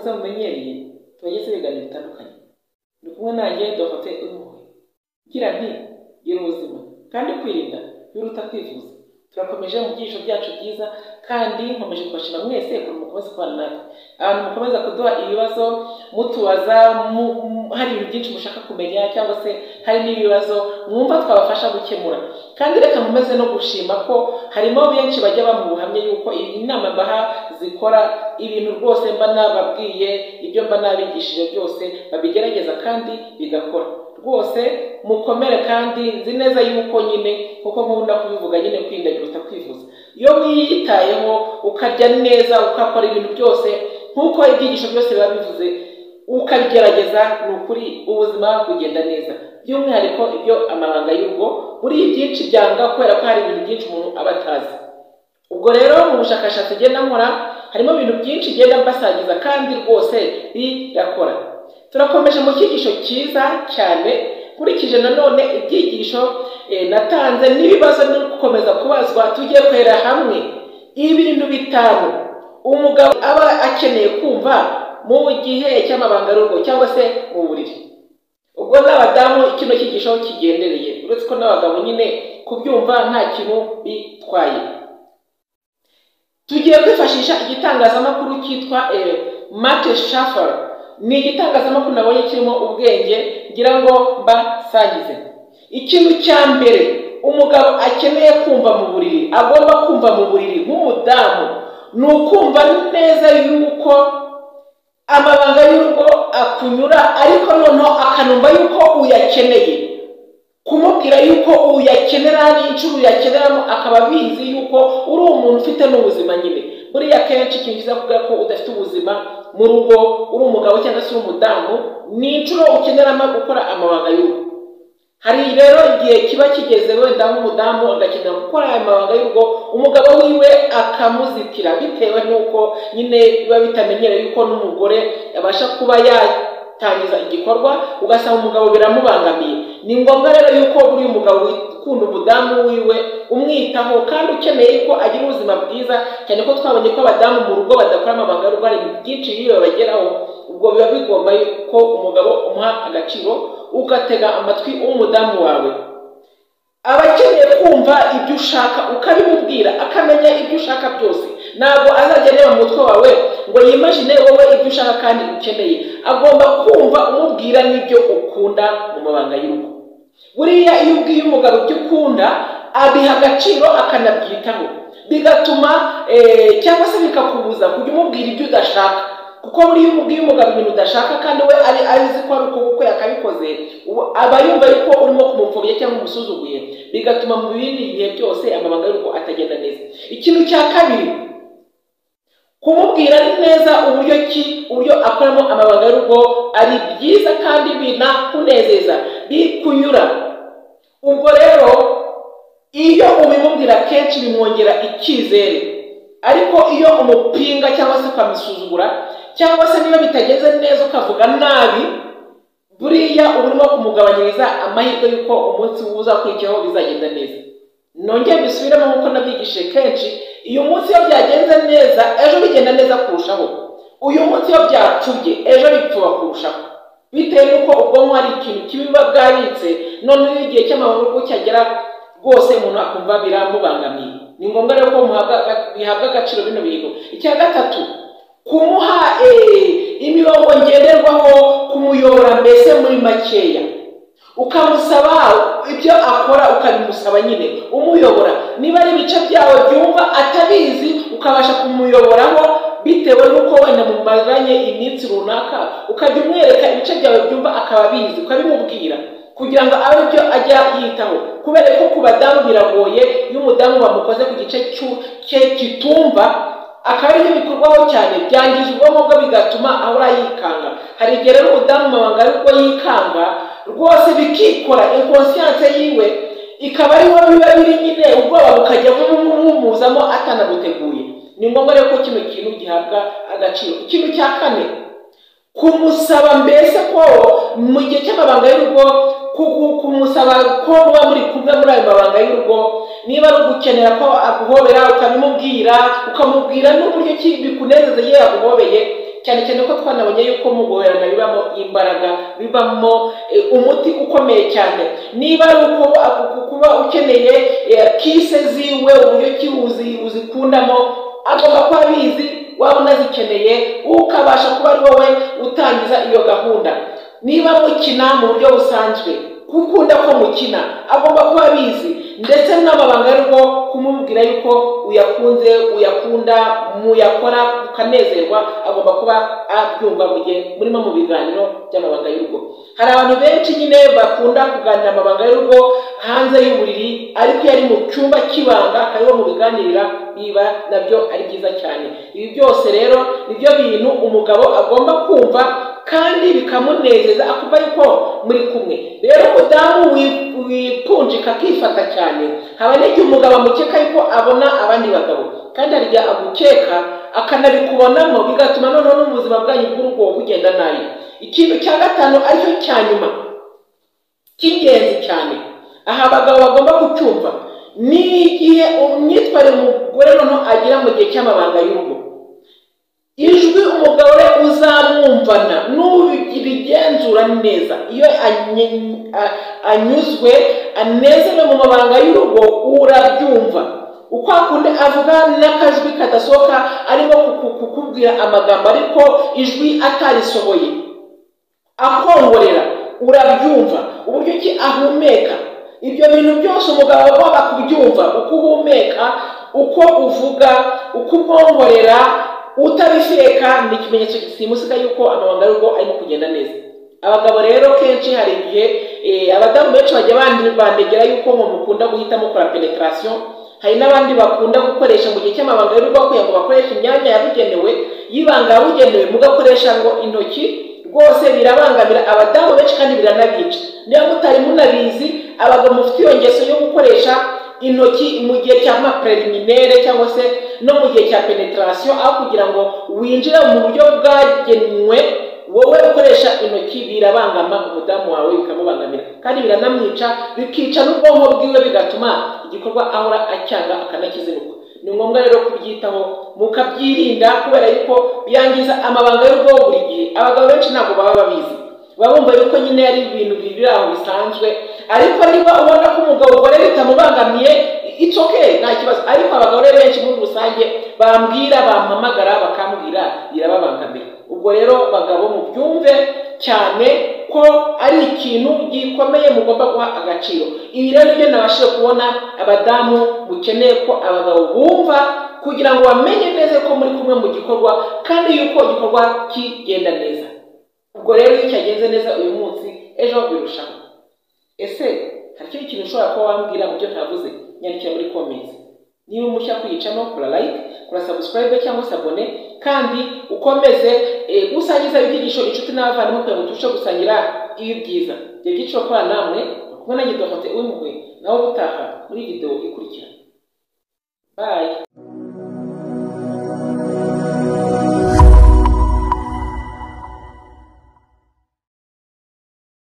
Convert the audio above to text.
tumenyereye tujya tubiganira bitandukanye ni kumwe nanjye dogite uruhuhe ngira nti gira ubuzima kandi kwirinda biruta kwivuza turakomeje mu byigisho byacu byiza kandi nkomeje kubashima mwese ukuntu mukomeza kubana natwe abantu mukomeza kuduha ibibazo mutubaza hari ibintu byinshi mushaka kumenya cyangwa se hari n'ibibazo mwumva twabafasha gukemura kandi reka nkomeze no gushima ko harimo benshi bajya bampa ubuhamya yuko inama mbaha zikora ibintu rwose mba nababwiye ibyo mba nabigishije byose babigerageza kandi bigakora rwose mukomere kandi nzi neza yuko nyine kuko nkunda kubivuga nyine kwirinda biruta kwivuza iyo wiyitayeho ukarya neza ugakora ibintu byose nk'uko ibyigisho byose biba bivuze ukabigerageza ni ukuri ubuzima bugenda neza by'umwihariko ibyo amabanga y'urugo buriya byinshi byanga kubera ko hari ibintu byinshi umuntu aba atazi ubwo rero mu bushakashatsi ugenda nkora harimo ibintu byinshi ugenda mbasangiza kandi rwose birakora turakomeje mu cyigisho cyiza cyane nkurikije nanone ibyigisho natanze n'ibibazo biri gukomeza kubazwa tujye kwera hamwe ibintu bitanu umugabo aba akeneye kumva mu gihe cy'amabanga rugo cyangwa se mu buriri ubwo n'abadamu kino cyigisho kigendereye uretse ko n'abagabo nyine kubyumva nta kintu bitwaye tugiye kwifashisha igitangazamakuru cyitwa mate shafara ni igitangazamakuru nabonye kirimo ubwenge ngira ngo mbasangize ikintu cya mbere umugabo akeneye kumva mu buriri agomba kumva mu buriri nk'umudamu ni ukumva neza yuko amabanga y'urugo akunyura ariko noneho akanumva yuko uyakeneye kumubwira yuko uyakenera n'inshuro uyakeneramo akaba abizi yuko uri umuntu ufite n'ubuzima nyine buriya kenshi ikintu cyiza kuvuga ko udafite ubuzima mu rugo uri umugabo cyangwa se uri umudamu ni inshuro ukeneramo gukora amabanga y'urugo hari rero igihe kiba kigeze wenda nk'umudamu agakenera gukora amabanga y'urugo umugabo wiwe akamuzitira bitewe n'uko nyine biba bitamenyereye yuko n'umugore abasha kuba yatangiza igikorwa ugasanga umugabo biramubangamiye ni ngombwa rero yuko buri mugabo ukunda umudamu wiwe umwitaho kandi ukeneye ko agira ubuzima bwiza cyane ko twabonye ko abadamu mu rugo badakora amabanga y'urugo hari ibintu byinshi bibi babageraho ubwo biba bigomba ko umugabo umuha agaciro ugatega amatwi w'umudamu wawe aba akeneye kumva ibyo ushaka ukabimubwira akamenya ibyo ushaka byose ntabwo azajya areba mu mutwe wawe ngo yimajine wowe ibyo ushaka kandi ukeneye agomba kumva umubwira n'ibyo ukunda mu mabanga y'urugo buriya iyo ubwiye umugabo ibyo ukunda abiha agaciro akanabyitaho bigatuma cyangwa se bikakubuza kujya umubwira ibyo udashaka kuko buriya umubwiye umugabo ibintu udashaka kandi we ari azi ko ari ukuboko yakabikoze aba yumva yuko urimo kumupfobya cyangwa umusuzuguye bigatuma mu bindi bihe byose amabanga y'urugo atagenda neza ikintu cya kabiri kumubwira neza uburyo ki uburyo akoramo amabanga y'urugo ari byiza kandi binakunezeza bikunyura ubwo rero iyo ubimubwira kenshi bimwongera icyizere ariko iyo umupinga cyangwa se ukamusuzugura cyangwa se niba bitagenze neza ukavuga nabi buriya uba urimo kumugabanyiriza amahirwe y'uko umunsi uzakurikiyeho bizagenda neza nongeye mbisubiremo nk'uko nabyigishije kenshi uyu munsi iyo byagenze neza ejo bigenda neza kurushaho uyu munsi iyo byacubye ejo bipfuba kurushaho bitewe n'uko ubwonko hari ikintu kiba bwabitse noneho iyo igihe cy'amahoro cyagera rwose umuntu akumva biramubangamiye ni ngombwa rero ko bihabwa agaciro bino bintu icya gatatu kumuha imirongo ngenderwaho kumuyobora mbese muri makeya ukamusaba ibyo akora ukabimusaba nyine umuyobora niba ari ibice byawe byumva atabizi ukabasha kumuyoboraho bitewe n'uko wenda mumaranye iminsi runaka ukajya umwereka ibice byawe byumva akaba abizi ukabimubwira kugira ngo abe ibyo ajya yitaho kubera ko ku badamu biragoye iyo umudamu bamukoze ku gice cye kitumva akaba aribyo bikorwaho cyane byangiza ubwonko bwe bigatuma ahora yikanga hari igihe rero umudamu amabanga ariko yikanga rwose bikikora inconscience yiwe ikaba ari wowe biba biri nyine ubwoba bukajya bumumuzamo atanaguteguye ni ngombwa rero ko kino kintu gihabwa agaciro ikintu cya kane kumusaba mbese ko mu gihe cy'amabanga y'urugo kumusaba ko muba muri kumwe muri ayo mabanga y'urugo niba ari ugukenera ko aguhobera ukabimubwira ukamubwira n'uburyo ki bikunezeza iyo yaguhobeye cyane cyane ko twanabonye yuko mu guhorana bibamo imbaraga bibamo eh, umuti ukomeye cyane niba ari uko aku- kuba ukeneye eh, kise ziwe uburyo ki uzi- uzikundamo agomba kuba abizi waba unazikeneye ukabasha kuba ari wowe utangiza iyo gahunda niba mukina mu buryo busanzwe gukunda ko mukina agomba kuba abizi ndetse n'amabanga y'urugo kumubwira yuko uyakunze uyakunda muyakora ukanezerwa agomba kuba abyumva mu gihe murimo mu biganiro by'amabanga y'urugo hari abantu benshi nyine bakunda kuganira amabanga y'urugo hanze y'uburiri ariko iyo ari mu cyumba cy'ibanga ariho mu biganirira biba nabyo ari byiza cyane ibi byose rero nibyo bintu umugabo agomba kumva kandi bikamunezeza akumva yuko muri kumwe rero umudamu wi- wipunjika akifata cyane haba n'igihe umugabo amukeka yuko abona abandi bagabo kandi hari igihe agukeka akanabikubonamo bigatuma noneho n'ubuzima bwanyu bw'urugo bugenda nabi ikintu cya gatanu aricyo cya nyuma cy'ingenzi cyane aha abagabo bagomba kucyumva ni igihe imyitwarire umugore noneho agira mu gihe cy'amabanga y'urugo ijwi umugore uzamwumvana n'ubigenzura neza iyo anye- a- anyuzwe anezerewe mu mabanga y'urugo urabyumva uko akunda avuga n'akajwi kadasohoka arimo kuku- kukubwira amagambo ariko ijwi atarisohoye akongorera urabyumva uburyo ki ahumeka ibyo bintu byose umugabo aba agomba kubyumva uko uhumeka uko uvuga uko umwongorera utabisheka ni ikimenyetso gisimusiga yuko amabanga y'urugo arimo kugenda neza abagabo rero kenshi hari igihe eh, abadamu benshi bajya bandi- bandegera yuko mwe mukunda guhita mukora penetarasiyo hari n'abandi bakunda gukoresha mu gihe cy'amabanga y'urugo kugira ngo bakoreshe imyanya yabugenewe y'ibanga yabugenewe mugakoresha ngo intoki rwose birabangamira abadamu benshi kandi biranabica niba mutari munabizi abagabo mufite iyo ngeso yo gukoresha intoki mu gihe cya preliminaire cyangwa se no mu gihe cya penetarasiyo aho kugira ngo winjire mu buryo bwagenwe wowe ukoresha intoki birabangama umudamu wawe bikamubangamira kandi biranamwica bikica n'ubwonko bwiwe bigatuma igikorwa ahora acyanga akanakizinukwa ni ngombwa rero kubyitaho mukabyirinda kubera yuko byangiza amabanga y'urugo buri gihe abagabo benshi ntabwo baba babizi baba bumva yuko nyine ari ibintu biri aho bisanzwe ariko niba ubona ko umugabo ugore bitamubangamiye it's okay nta kibazo ariko abagore benshi muri rusange bambwira bampamagara bakambwira birababangamira ubwo rero bagabo mubyumve cyane ko ari ikintu gikomeye mugomba guha agaciro ibi rero nibyo nabashije kubona abadamu mukeneye ko abagabo bumva kugira ngo bamenye neza ko muri kumwe mu gikorwa kandi yuko igikorwa kigenda neza ubwo rero iyo cyagenze neza uyu munsi ejo birushaho ese hari ikindi kintu ushobora kuba wambwira mu byo ntavuze nyandikira muri comments niba umushya kuyicamo kora like kora subscribe cyangwa se abone kandi ukomeze eh, gusangiza ibyigisho inshuti n'abavandimwe kugira ngo turusheho gusangira ibi byiza ibyo byiciro kora namwe kumwe na gidohote w'impuhwe nawe ubutaha muri video ikurikira bye